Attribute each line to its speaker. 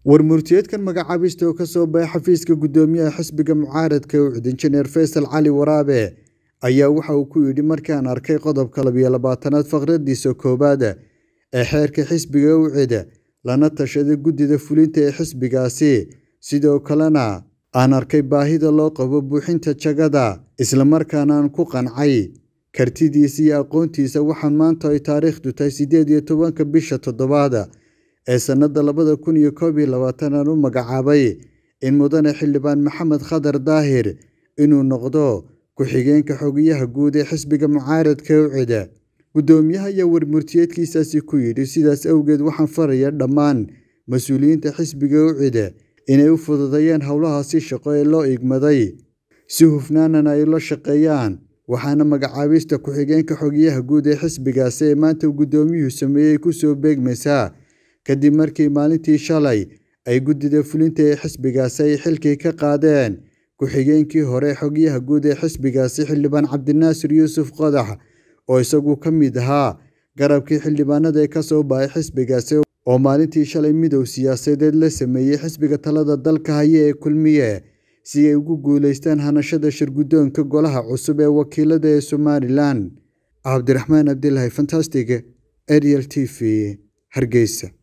Speaker 1: warmurtiyeedkan magacaabista oo kasoo baxay xafiiska gudoomiyaha xisbiga mucaaradka ucud injineer faysal cali waraabe ayaa waxa uu ku yidhi markaan arkay qodobka labiyo labaatanaad faqradiisa koowaad ee xeerka xisbiga ucid lana tashaday guddida fulinta ee xisbigaasi sidoo kalena aan arkay baahida loo qabo buuxinta jagada islamarkaana aan ku qancay kartidiisa iyo aqoontiisa waxaan maanta ay taariikhdu tahay siddeed iyo tobanka bisha toddobaad ee sannada labada kun iyo koob iyo labaatan aan u magacaabay in mudane xildhibaan maxamed khadar daahir inuu noqdo ku-xigeenka xogayaha guud ee xisbiga mucaaradka ucid guddoomiyaha ayaa warmurtiyeedkiisaasi ku yidhi sidaas awgeed waxaan faraya dhammaan mas-uuliyiinta xisbiga ucid inay u fududeeyaan howlahaasi shaqo ee loo igmaday si hufnaanana ay la shaqeeyaan waxaana magacaabista ku-xigeenka xogayaha guud ee xisbigaasi ee maanta uu guddoomiyuhu sameeyey kusoo beegmaysaa kadib markii maalintii shalay ay guddida fulinta ee xisbigaasi ay xilkii ka qaadeen ku-xigeenkii hore xogayaha guud ee xisbigaasi xildhibaan cabdinaasir yuusuf qodax oo isagu ka mid ahaa garabkii xildhibaanada ee kasoo baxay xisbigaasi oo maalintii shalay midow siyaasadeed la sameeyey xisbiga talada dalka haya ee kulmiye si ay ugu guuleystaan hanashada shirguddoonka golaha cusub ee wakiilada ee somalilan cabdiraxmaan cabdilaahi fantastic ariel t v hargeysa